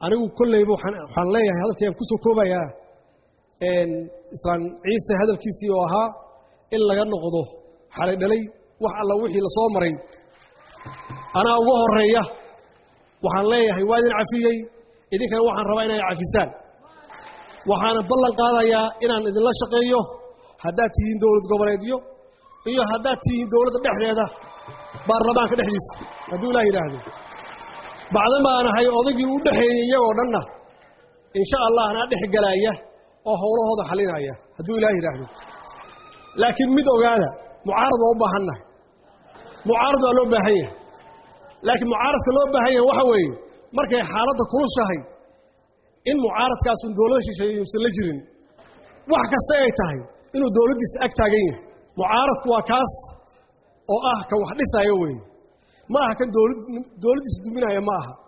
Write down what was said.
anigu kolleyba waxaan leeyahay hadalkayaan ku soo koobayaa islaan ciise hadalkiisii oo ahaa in laga noqdo xalay dhalay wax alla wixii la soo maray anaa uga horeeya waxaan leeyahay waa idin cafiyey idinkana waxaan rabaa inay cafisaan waxaana ballan qaadayaa inaan idinla shaqeeyo haddaad tihiin dowlad goboleedyo iyo haddaad tihiin dowladda dhexdeeda baarlamaanka dhexdiisa hadduu ilaah yidhaahdo bacdan baan ahay odaygii u dhexeeyey iyagoo dhanna insha allah anaa dhex galaaya oo howlahooda xalinaya hadduu ilaah yidhaahdo laakiin mid ogaada mucaarad waa u baahannahay mucaarad waa loo baahan yahay laakiin mucaaradka loo baahan yahay waxa weeye markay xaaladda kulushahay in mucaaradkaasun dowlada shisheeye yuusan la jirin wax kasta ay tahay inuu dowladdiisa ag taagan yahay mucaaradku waa kaas oo ah ka wax dhisaayo weeye ma aha kan dowladdiisa duminaya ma aha